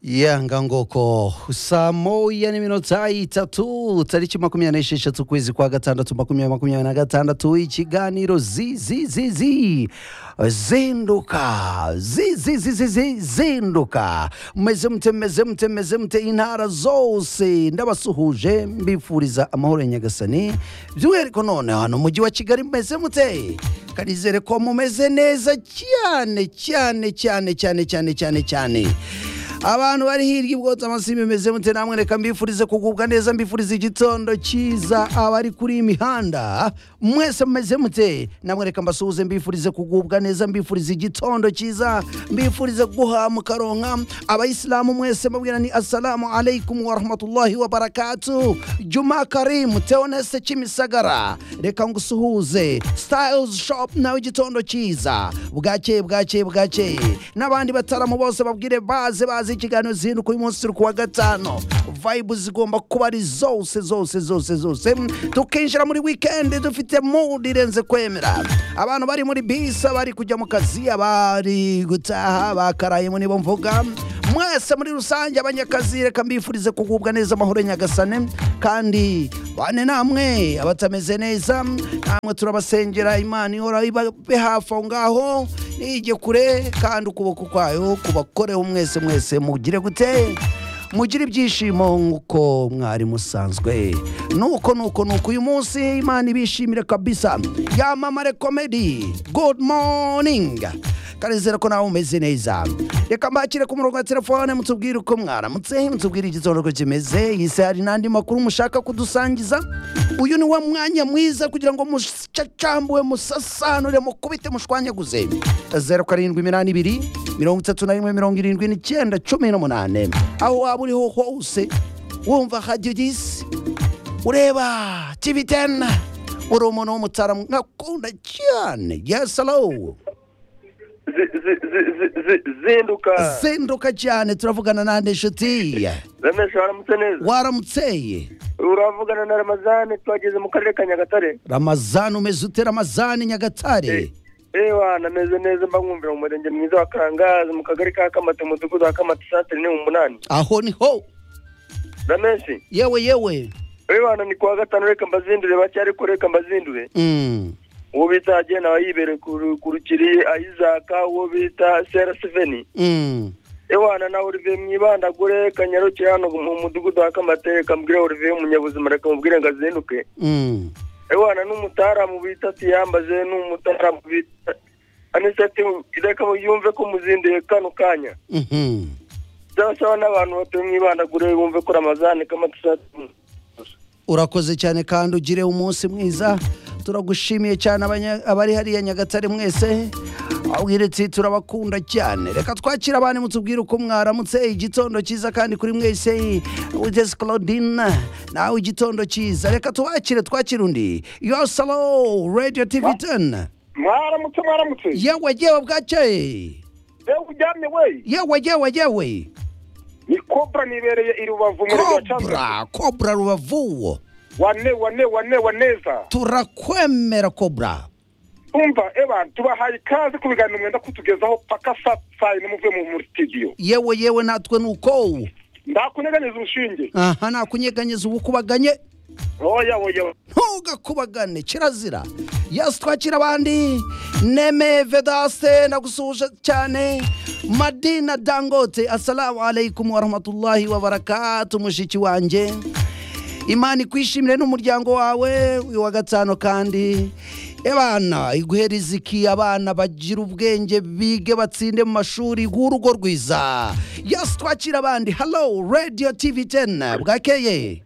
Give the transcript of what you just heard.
yanga ngoko saa moya n'iminota itatu tariki makumyabiri n'esheshatu ukwezi kwa gatandatu makumyabiri makumyabiri na gatandatu ikiganiro zizizizi zinduka zizizizizi zinduka meze mute meze mute meze mute intara zose ndabasuhuje mbifuriza amahoro ya nyagasani by'umwihariko none hano mujyi wa kigali meze mute kanizere ko mumeze neza cyane cyane cyane cyane cyane cyane cyane abantu bari hirya ubwotsa amasi bimeze mute namwe reka mbifurize kugubwa neza mbifurize igitondo cyiza abari kuri iyi mihanda mwese mumeze mute namwe reka mbasuhuze mbifurize kugubwa neza mbifurize igitondo cyiza mbifurize guhamu karonka abayisilamu mwese mabwira ni assalamu alaikum warahmatullahi wabarakatu juma karimu teonese kimisagara reka ngusuhuze styles shop nawe igitondo cyiza bwakeye bwakeye bwakeye n'abandi bataramu bose babwire baze baze ikiganiro zihinduka uyu munsi turi kuwa gatanu vibe zigomba kuba ari zose zose zose zose tukinjira muri weekend dufite mood irenze kwemera abantu bari muri bisi abari kujya mu kazi abari gutaha bakaraye mu nibo mvuga mwese muri rusange abanyakazi reka mbifurize kugubwa neza amahoro ya nyagasane kandi bane namwe abatameze neza namwe turabasengera imana ihora ibabe hafi aho ngaho nijye kure kandi ukuboko kwayo kubakoreho mwese mwese mugire gute mugire ibyishimo nk'uko mwari musanzwe nuko nuko nuko uyu munsi imana ibishimire kabisa yamamare komedi good morning kanizera ko nawe umeze neza reka mbakire ku murongo wa telefone mutubwire uko mwaramutse mutubwire igitondo uko kimeze isi hari n'andi makuru mushaka kudusangiza uyu ni wa mwanya mwiza kugira ngo mucacambwe musasanure mukubite mushwanyaguze zeru karindwi iminani ibiri mirongo itatu na rimwe mirongo irindwi n'icyenda cumi n'umunane aho waba uriho hose wumva hadidisi ureba tibitena uri umuntu w'umutaramu nkakunda cyane yes hello zi- zi- zi- zi- zi- zinduka zinduka cyane turavugana nande nshuti ramesha waramutse neza waramuteye uravugana na ramazani twageze mu karere ka nyagatare ramazani umeze ute ramazani nyagatare ewa nameze neza mba mwumvira mu murenge mwiza wa karangazi mu kagari ka kamata umudugudu wa kamata santere ni mu munani aho niho rameshi yewe yewe ewana ni kuwa gatanu reka mbazindure bake ariko reka mbazindure Mm. uwo bita agena aba yibereye ku ru- ku rukiri ayizaka uwo bita sera siveni Mm. ewana na olivier mwibandagure kanyarukire hano mu mudugudu wa kamata reka mbwire olivier w'umunyabuzima reka mubwire ngo azinduke Mm. ewana n'umutaramu bita tiyambaze n'umutaramu bita anisati reka yumve ko muzinduye kano kanya Mhm. byasaba n'abantu batuye mwibandagure bumve ko ramazani kamatasati urakoze cyane kandi ugire umunsi mwiza turagushimiye cyane abanya- abari hariya nyagatare mwese abwire ati turabakunda cyane reka twakira abandi mutubwire uko mwaramutse igitondo cyiza kandi kuri mwese witesi claudine nawe igitondo cyiza reka tubakire twakire undi yosalo radio tv 10 mwaramutse mwaramutse yewe yewe bwakeye yewe uryamye we yewe yewe yewe ni kobra nibereye i rubavu mu murenge wa cyanzarwe kobra kobra rubavu wane wane wane waneza turakwemera kobra tumva eba tubahaye ikaze ku biganiro mwenda kutugezaho paka saa saa yine muvuye mu muri sitidiyo yewe yewe natwe ni uko ndakuneganiza urushinge aha nakunyeganyeza ubukubaganye oya oya oya. ntugakubagane kirazira yasi twakira abandi neme vedaste nagusuhuje cyane madina dangote assalamu alaikum warahmatullahi wabarakatu mushiki wanjye imana ikwishimire n'umuryango wawe uyu wa gatanu kandi abana iguhe riziki abana bagira ubwenge bige batsinde mu mashuri bw'urugo rwiza yasi twakira abandi halo radio tv 10 bwakeye